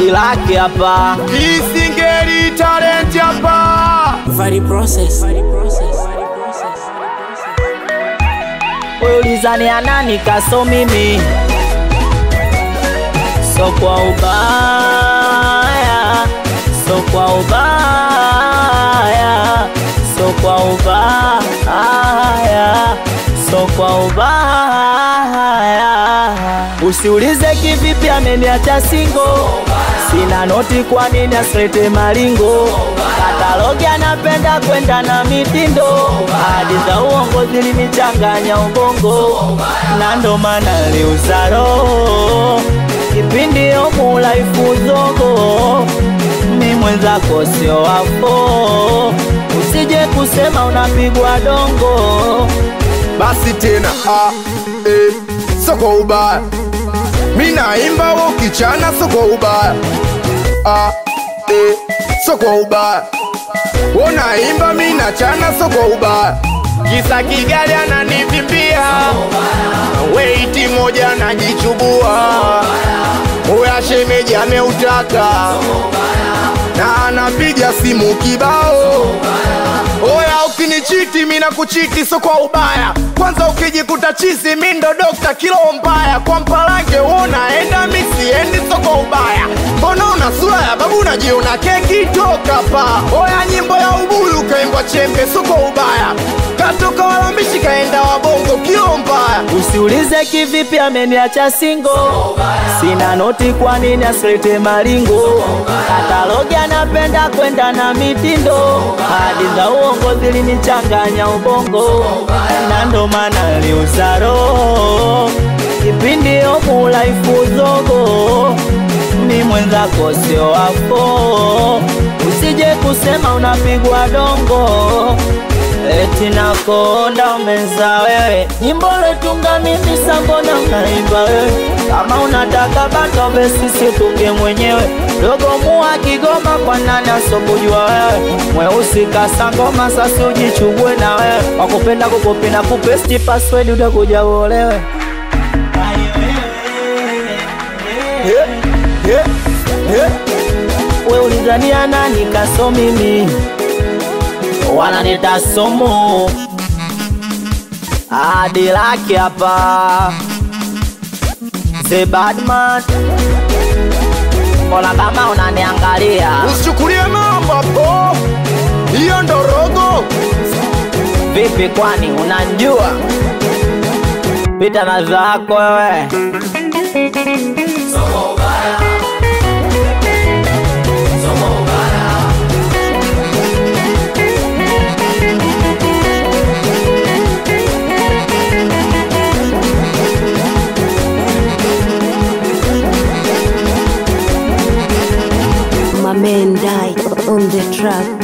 Dilaki hapa Isingeli talent hapa. Vari process. wewe ulizani anani kaso mimi so kwa ubaya so kwa ubaya so kwa ubaya so kwa ubaya usiulize kivipi ameniacha singo sina noti kwa nini asilete maringo katalogi anapenda kwenda na mitindo hadi za uongo zilinichanganya ubongo na ndo maana liuza roho kipindi omulaifu zogo mi mwenzako sio wafo usije kusema unapigwa dongo Basi tena ah, eh, soko ubaya. Mi naimba wewe ukichana soko ubaya. Ah, eh, soko ubaya. Wewe naimba mi nachana soko ubaya. Kisa Kigali ananivimbia. Weiti moja najichubua. Oya shemeji ameutaka. Na anapiga simu kibao. Oya ukinichiti mina kuchiti so kwa ubaya kwanza ukijikuta chizi mi ndo dokta kilo mbaya kwa mpalange unaenda mi siendi so kwa ubaya mbona una sura ya babu unajiona keki toka pa oya nyimbo ya ubuyu kaimbwa chembe so kwa ubaya katoka walambishi kaenda wabongo kilo mbaya Usiulize kivipi ameniacha singo, sina noti, kwa nini asilete maringo? Katalogi anapenda kwenda na mitindo, hadi za uongo zilinichanganya ubongo, na ndo maana liuza roho kipindi omulaifu zogo mi mwenzako sio wafo, usije kusema unapigwa dongo eti nakonda umeza wewe, nyimbo letunga mimi sambona unaimba wewe, kama unataka bato besi situnge mwenyewe, dogo mua Kigoma kwa nani asobujua wewe, mweusi kasangoma sasi ujichubwe na wewe, wakupenda kukopi na kupesti password utakuja uolewe. yeah, yeah, yeah. we ulizania nani kaso mimi wananita somo hadi laki hapa the badman mbona kama unaniangalia usichukulie mambo hapo hiyo ndo rogo vipi kwani unanjua pita na zako wewe My man died on the track.